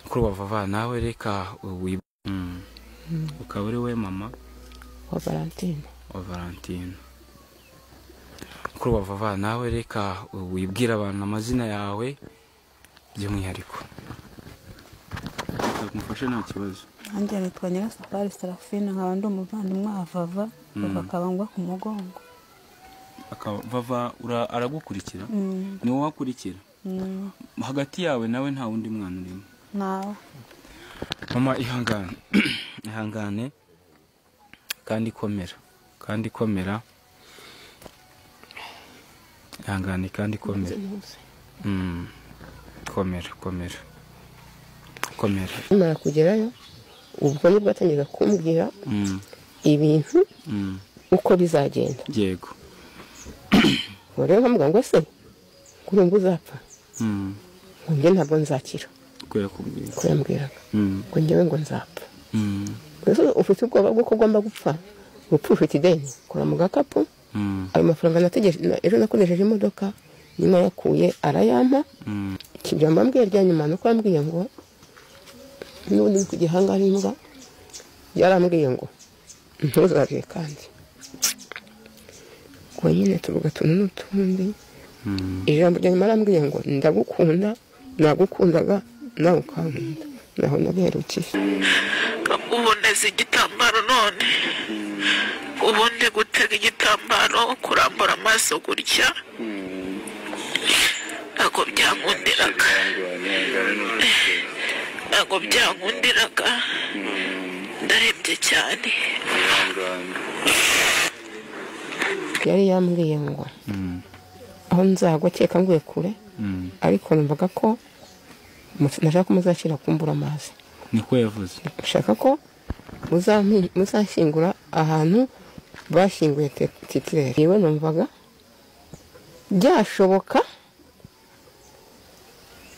kuri wavava nawe reka wiba ukaba uri we mama wa valentine wa valentine kuri wavava nawe reka wibwira abantu amazina yawe by'umwihariko reka mufashe nta kibazo nanjye nitwa nyirasafari serafine nkaba ndi umuvandimwe wa vava vava akaba ngwa ku mugongo akaba vava ura- aragukurikira Mm, ni wowe akurikira mm, hagati yawe nawe nta wundi mwana urimo nawe mama ihangane ihangane kandi ikomera kandi ikomera ihangane kandi ikomera Mm. komera komera komera nkimara kugerayo ubwo nibwo atangiza kumbwira Mm, ibintu mm. uko bizagenda yego Ubwo rero nkamubwira ngo se kurumva uzapfa Mm. ngo njye ntabwo nzakira kubera kubwira uko yambwiraga Mm, ngo njyewe ngo nzapfa mm, mbese ufite ubwoba bw'uko ugomba gupfa urupfu rufite ideni kora mu gakapu mm, ayo mafaranga nategereje na- ejo nakoresheje imodoka nayakuye arayampa mm. ikibyamba mbwiye rya nyuma ni uko yambwiye ngo n'ubundi ndi ku gihangara imbwa yarambwiye ngo ntuzabye kandi ubwo nyine tuvuga utuntu n'utundi Mm. ijambo rya nyuma arambwiye ngo ndagukunda nagukundaga nawe ukankunda naho nabiherukije ubu ndeze igitambaro none ubundi gutega igitambaro kurambura amaso gutya ntabwo byankundiraga ntabwo byankundiraga ndarembye cyane yari yambwiye ngo aho nzagwa keka nguye kure Mm. ariko numvaga ko mu- nashaka ko muzakira kumbura amazi niko yavuze ushaka ko muzampi- muzashyingura ahantu bashyinguye te- titirere yewe numvaga byashoboka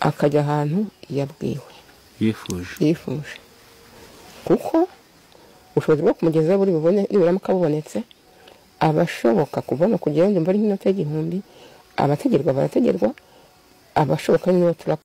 akajya ahantu yabwiwe yifuje yifuje kuko ubushobozi bwo kumugeza buri bubone nibura kabubonetse aba ashoboka kubona kugera yumva ari nk'inota y'igihumbi abategerwa barategerwa abashoboka niba turapfa